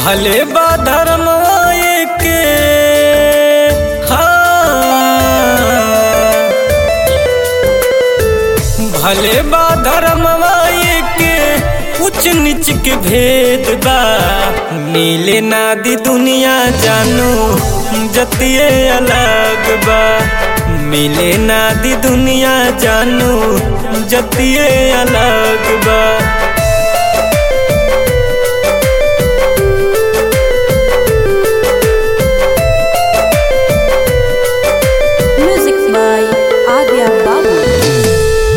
भले बा धर्म के हाँ भले बा धर्म के उच्च नीच के भेद बा मिले नादी दुनिया जानू जतिये अलग बा मिले नादी दुनिया जानू जतिये अलग बा Music by Arya Babu.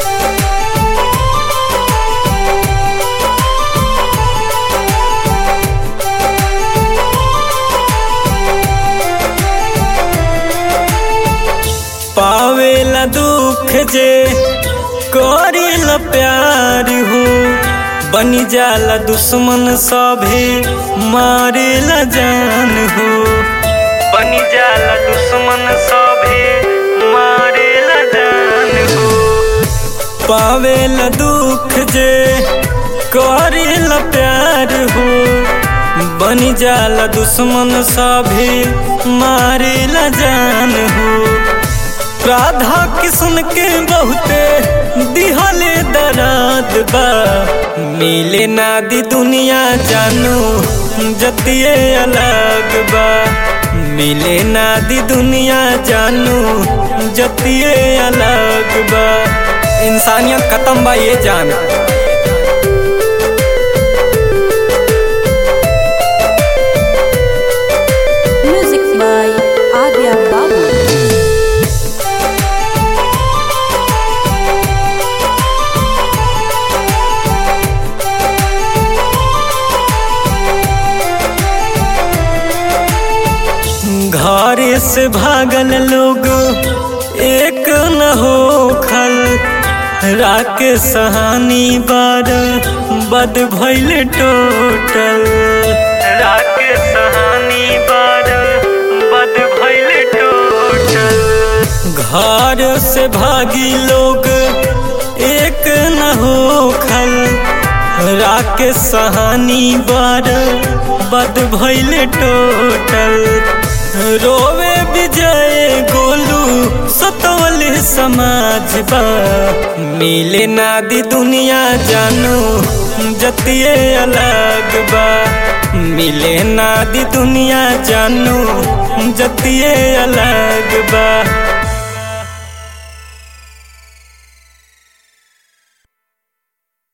पावेला दुख जे करेला प्यार हो बनी जाला दुश्मन सभे मारेला जान हो बनी जाला दुश्मन सभे मारेला जान हो पावेला दुख जे करेला प्यार हो बनी जाला दुश्मन सभे मारेला जान हो राधा किशन के बहुते दिहले दराद बा मिले नादी दुनिया जानू जतिये अलग बा मिले नादी दुनिया जानू जतिये अलग बा इंसानियत खत्म बा ये जान Music by Arya Babu. घर से भागल लोग एक न हो खल राके सहानी बार बद भैल टोटल राके सहानी बार बद भैल टोटल घर से भागी लोग एक न हो खल राके सहानी बार बद भैल टोटल रोवे विजय गोलू सतवल समाज बा मिले नादी दुनिया जानू जतिये अलग बा मिले नादी दुनिया जानू जतिये अलग बा